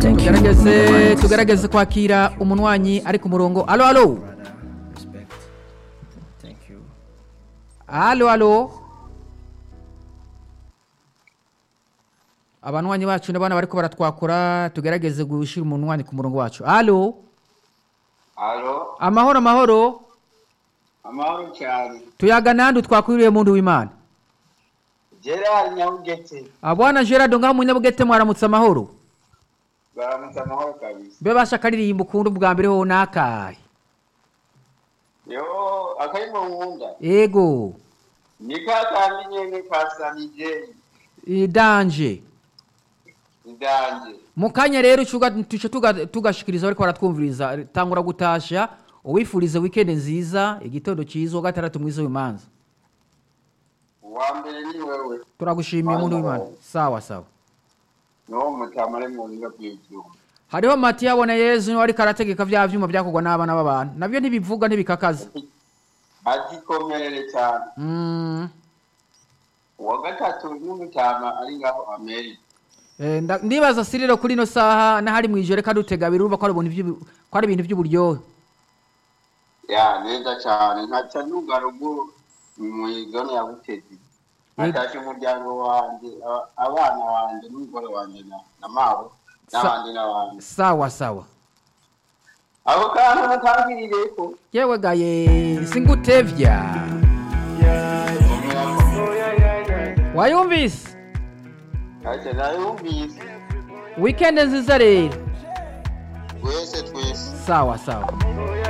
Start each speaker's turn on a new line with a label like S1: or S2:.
S1: tugerageze tugerageze kwakira umunywanyi ari ku murongo alo alo alo alo abanywanyi bacu n'abana bariko baratwakura tugerageze gushira umunywanyi ku murongo wacu alo
S2: Alo,
S1: amahoro amahoro
S2: amahoro cyane.
S1: tuyaga nandi twakwiriye muntu w'imana
S2: Gerard Nyabugete,
S1: abwana gerard ngaho munyabugete mwaramutse amahoro
S2: baramutse amahoro kabisa.
S1: mbe basha akaririmbo ukunda ubwa mbere ho nakahe
S2: Yo, akarimo nkunda.
S1: ego
S2: Ni ka kandi nyene kasanije
S1: idanje
S2: indanje.
S1: mu kanya rero tuca tuca tuga- tugashikiriza bariko baratwumviriza tangura gutasha uwifurize weekend nziza igitondo cyiza uwa gatandatu mwiza w'imanza
S2: Uwa mbere ni wewe.
S1: turagushimiye muntu w'imana sawa sawa
S2: No mutamare mu nga bw'ivyuma.
S1: hariho mati yabona yezu niwe ariko arategeka vya vyuma vyakorwa n'abana b'abantu navyo ntibivuga ntibikakaza
S2: Azikomerere cyane.
S1: Mm,
S2: Uwa gatatu n'umutama ari ngaho Amerika.
S1: eh, nda- ndibaza siriro kuri ino saha n'ahari mwijoro kandi utega birumva ko ari ibintu vy'ubu- ko ari ibintu vy'uburyohe
S2: Ya, neza cyane. Nkaca nuga ruguru mu zone ya Butezi. Natashye umuryango wanje, aba- abana wanje n'umugore wanje na, na mawe n'abandi n'abandi.
S1: sawa sawa
S2: Ako kantu mutangirireko.
S1: yewe gaye singutevya wayumvise
S2: Ati nayumvise.
S1: weekend nziza rero
S2: Twese twese.
S1: sawa sawa